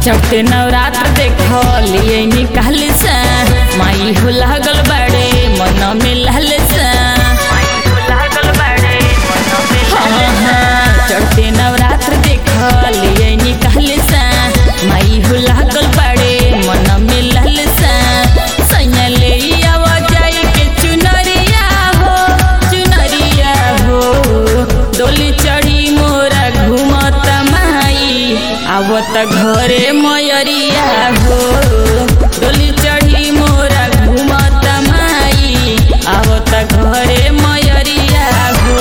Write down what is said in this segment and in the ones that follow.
चढ़ते नवरात्र देखलिए निकाल सा माई हो लागल बाड़े मन में लाल सा हाँ, हाँ, चढ़ते नवरात्र देखलिए निकाल सा माई हो लागल बाड़े मन में लाल सा सैया ले आवा जाई के चुनरिया हो चुनरिया हो डोली चढ़ी मोरा घूमत माई आवत घरे मयरिया हो डोली चढ़ी मोरा घूमत माई आवत घरे मयरिया हो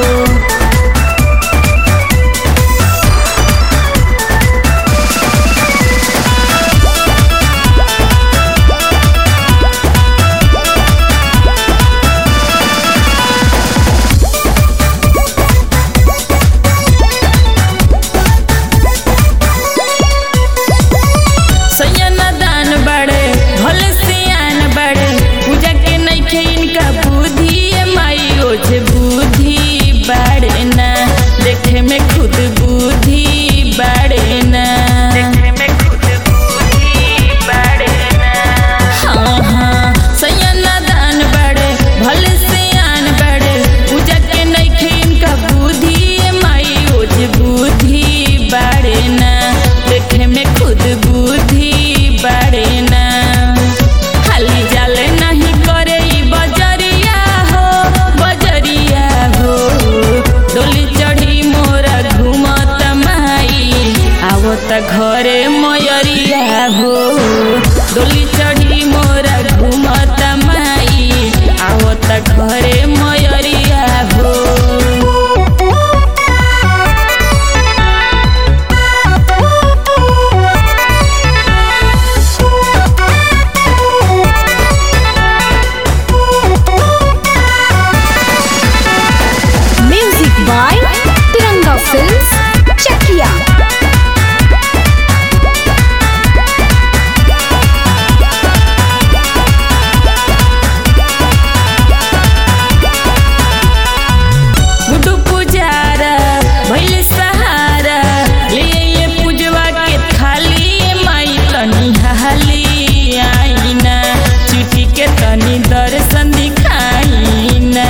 सैयन दान बड़े भले सियान बड़े पूजा के नइखे इनका बुद्धि ए माई ओझे बुद्धि बड़े ना देखे में खुद बुद्धि बड़े ना हाँ, हाँ, सैयन दान बड़े भले सियान बड़े पूजा के नइखे इनका बुद्धि ए माई ओझे बुद्धि बड़े ना देखे में खुद बुद्धि बड़े ना खाली जाले नहीं करे ई बजरिया हो बजरिया हो डोली चढ़ी मोरा घूमत माई आवत घरे मयरिया हो डोली चढ़ी मोरा घूमत माई आवत घरे मयरिया हो Music by Tiranga Films, Chakia. Guddu Pujara भैले सहारा ले ये पूजवा के थाली माई तनी हाली आईना चिठी के तनी दर्शन दिखाईना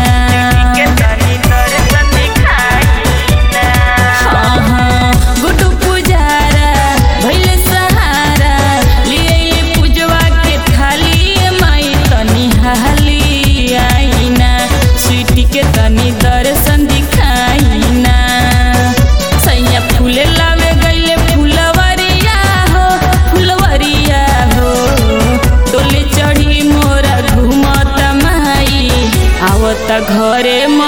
हाँ, हाँ, गुड्डू पुजारा भैले सहारा ले ये पूजवा के थाली माई तनी हाली आईना चिठी के तनी दर्शन दिखाईना सैया फूले लावे गईले फुलवरिया हो फुलवरिया हो डोली चढ़ी मोरा घूमत माई आवत घरे